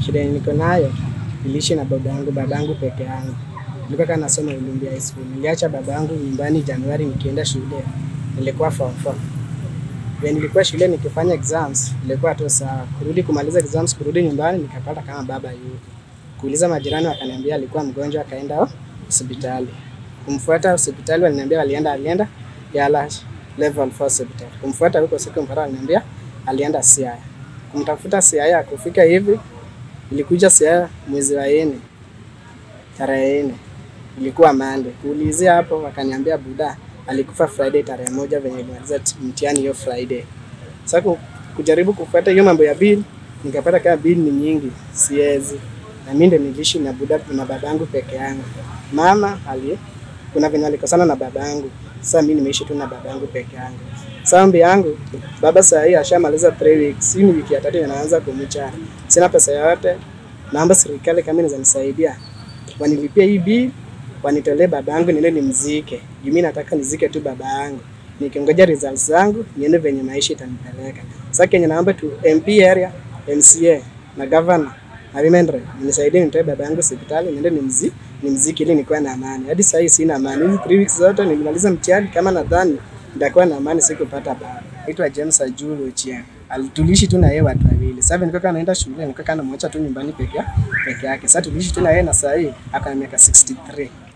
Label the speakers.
Speaker 1: shida yenye niko nayo niliishi na baba yangu, baba yangu peke yangu. Nilikuwa kana nasoma Ulumbi High School. Niliacha baba yangu nyumbani Januari nikienda shule. Nilikuwa form 4. When nilikuwa shule nikifanya exams, nilikuwa tu sawa. Kurudi kumaliza exams, kurudi nyumbani nikapata kama baba yuko. Kuuliza majirani wakaniambia alikuwa mgonjwa akaenda hospitali. Kumfuata hospitali waliniambia walienda alienda Yala level 4 hospital. Kumfuata huko siku mpaka waliniambia alienda Siaya. Kumtafuta Siaya kufika hivi ilikuja Siaya mwezi wa nne tarehe nne ilikuwa Monday. Kuulizia hapo wakaniambia buda alikufa Friday tarehe moja venye ilimaliza mtihani hiyo Friday. Sasa ku- kujaribu kufuata hiyo mambo ya bill nikapata kama bill ni nyingi, siwezi. Na mimi ndio niliishi na buda na babangu peke yangu. Mama ali kuna venye alikosana na babangu. Sasa mimi nimeishi tu na babangu peke yangu. Sasa ombi yangu baba saa hii ashamaliza 3 weeks. Hii ni wiki ya tatu inaanza kumcha. Sina pesa yoyote. Naomba serikali kama inaweza nisaidia wanilipie hii bill, wanitolee baba yangu niende nimzike. Juu mimi nataka nizike tu baba yangu. Nikingoja results zangu niende venye maisha itanipeleka. Sasa kenye naomba tu MP area, MCA na governor na women rep nisaidie nitoe baba yangu hospitali niende nimzi nimzike ili nikuwe na amani. Hadi sasa hii sina amani. Hizi 3 weeks zote nilimaliza mtihani kama nadhani nitakuwa na amani sikupata baba. Naitwa James Ajuru Ochieng. Alitulishi tu na yeye watu wawili. Sasa nilikuwa kana naenda shule, nilikuwa kana mwacha tu nyumbani peke peke yake. Sasa tuliishi tu na yeye na saa hii akana miaka 63.